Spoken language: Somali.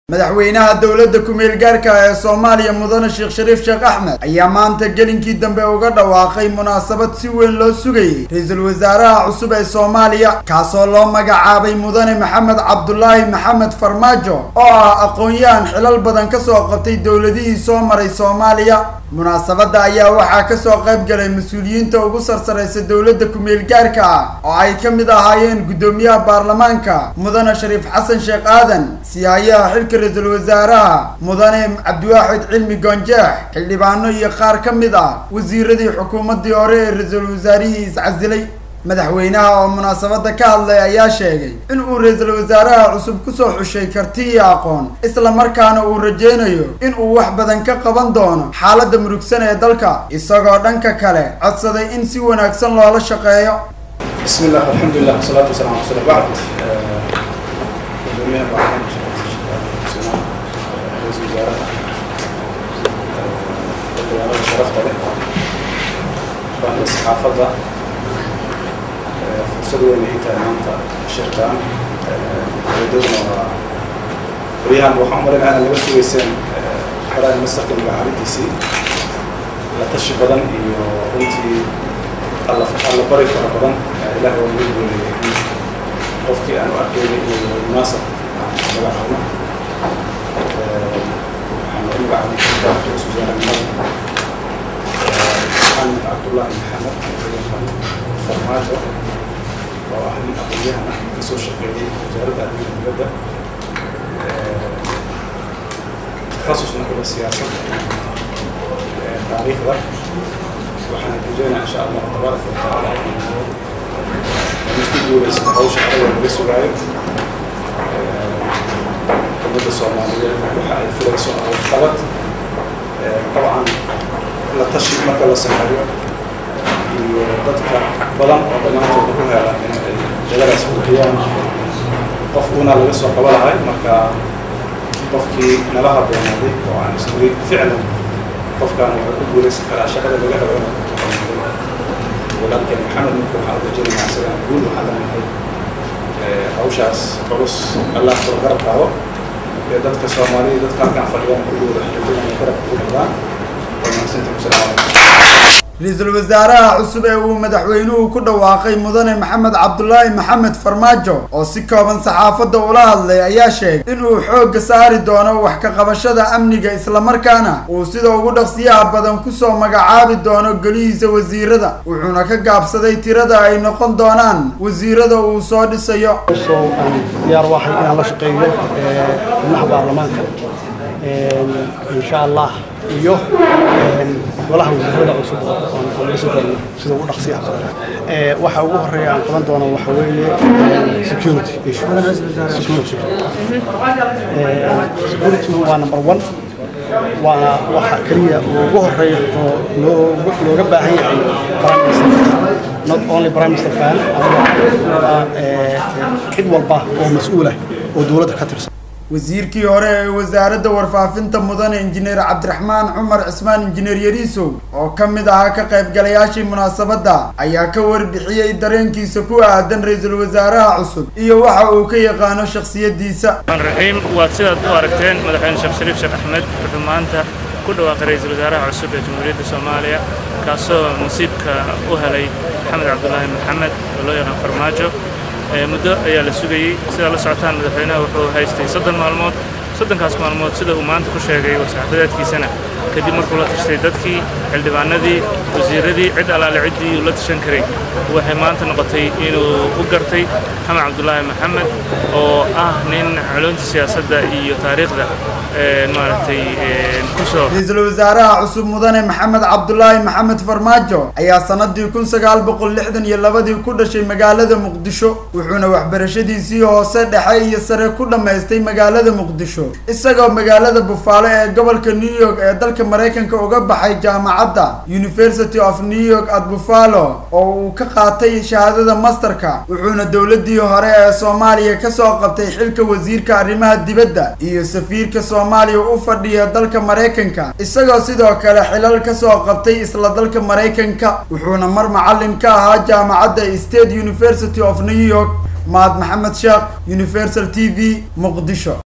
madaxweynaha dowladda ku-meel gaarka ee soomaaliya mudane sheekh shariif sheekh axmed ayaa maanta gelinkii dambe uga dhawaaqay munaasabad si weyn loo sugayay ra-iisul wasaaraha cusub ee soomaaliya kaasoo loo magacaabay mudane maxamed cabdulaahi maxamed farmaajo oo ah aqoon-yahan xilal badan kasoo qabtay dowladihii soo maray soomaaliya munaasabadda ayaa waxaa kasoo qayb galay mas-uuliyiinta ugu sarsaraysa dowladda ku-meel gaarka ah oo ay ka mid ahaayeen guddoomiyaha baarlamaanka mudane shariif xasan sheekh aadan siyaayaha xilka ra-iisul wasaaraha mudane cabdiwaaxid cilmi goonjeex xildhibaano iyo qaar ka mid ah wasiiradii xukuumaddii hore ee ra-iisul wasaarihii iscasilay madaxweynaha oo munaasabadda ka hadlay ayaa sheegay in uu ra-iisul wasaaraha cusub kusoo xushay karti iyo aqoon isla markaana uu rajeynayo in uu wax badan ka qaban doono xaaladda murugsan ee dalka isagoo dhanka kale codsaday in si wanaagsan loola shaqeeyo بسم الله والحمد لله والصلاة والسلام على رسول الله بعد جميع بعضهم رئيس الوزراء الوزارة شرفت به بعد الصحافة فرصة وين هي تمامتا شركان ودودنا وريان وحنا مرينا أنا اللي بس ويسين حرا المسك المعارض سي لا تشي بدن iyo runtii alla alla bari fara badan ilaahay waa nagu gooyay qofkii aan u arkaynay inuu munaasab aan magacaabno waxaan u magacaabnay ra-iisul wasaarenimada maxamed cabdullaahi maxamed farmaajo oo ah nin aqoonyahan ah kasoo shaqeeyay wasaaradda arrimaha dibadda takhasusna kula siyaasadda taariikhda waxaan rajeynaa insha allah tabaaraka watacaala mid ku guulaysta hawsha adaga laga sugaayo ummadda soomaaliyeed waxa ay filayso qabad dabcan la tashi marka la sameeyo iyo dadka badan oo dhammaantood ku hela in ay jagadaas buuxiyaan qof uuna laga soo qaba lahay marka qofkii nala haboonaaday oo aan isnuri ficlan qofkaan wuxuu ku guulaysan karaa shaqada laga rabo walaalkeen maxamed ninka waxaan uga jeedinaa isaga guul waxaan leenahay hawshaas culus allah kula garab qaado ee dadka soomaaliya dadka halkaan fadhiyaan kulligooda xirtooda garab ugu dhadaan waa mahadsantihi wasalaamu calaykum ra-iisul wasaaraha cusub ee uu madaxweynuhu ku dhawaaqay mudane maxamed cabdulaahi maxamed farmaajo oo si kooban saxaafadda ula hadlay ayaa sheegay in uu xoogga saari doono wax ka qabashada amniga islamarkaana uu sida ugu dhaqsiyaha badan kusoo magacaabi doono golihiisa wasiirada wuxuuna ka gaabsaday tirada ay noqon doonaan wasiirada uu soo dhisayo soo aan diyaar waxay inaan la shaqeeyo xubnaha baarlamaanka insha allah iyo golaha wasiirada cusub oo aan dhisi doono sida ugu dhaqsiyaha badan waxa ugu horeeya aan qaban doono waxa weeye security issue security security waa number one waana waxa keliya ugu horeeya oo looga looga baahan yahay prime minister not only prime minister fan cid walba oo mas-uul ah oo dowladda ka tirsan wasiirkii hore ee wasaaradda warfaafinta mudane injineer cabdiraxmaan cumar cismaan injineer yariisow oo ka mid ahaa ka qaybgalayaashii munaasabadda ayaa ka warbixiyey dareenkiisa ku aadan ra-iisul wasaaraha cusub iyo waxa uu ka yaqaano shakhsiyaddiisa raxiim waad sidaad u aragteen madaxweyne sheekh shariif sheekh axmed wuxuu maanta ku dhawaaqay ra-iisul wasaaraha cusub ee jamhuuriyadda soomaaliya kaasoo nasiibka u helay maxamed cabdulaahi maxamed oo loo yaqaan farmaajo muddo ayaa la sugayey sidaa la socotaan madaxweynaha wuxuu haystay soddon maalmood soddonkaas maalmood sida uu maanta ku sheegay war-saxaafadeedkiisana kadib markuu la tashtay dadkii xildhibaanadii wasiiradii cid allaale ciddii uu la tashan karay waxay maanta noqotay inuu u gartay maxamed cabdulaahi maxamed oo ah nin culunta siyaasadda iyo taariikhda maaragtay kusoo ra-iisul wasaaraha cusub mudane maxamed cabdulaahi maxamed farmaajo ayaa sanadii kun sagaal boqol lixdan iyo labadii ku dhashay magaalada muqdisho wuxuuna waxbarashadiisii hoose dhexe iyo sare ku dhammaystay magaalada muqdisho isagoo magaalada bufaalo ee gobolka new york ee dalka maraykanka uga baxay jaamacadda university of new york at buffalo oo uu ka qaatay shahaadada masterka wuxuuna dowladii hore ee soomaaliya kasoo qabtay xilka wasiirka arrimaha dibadda iyo safiirka soomaaliya u fadhiya dalka maraykanka isagoo sidoo kale xilal kasoo qabtay isla dalka maraykanka wuxuuna mar macalin ka ahaa jaamacadda state university of new york maad maxamed sheekh universal t v muqdisho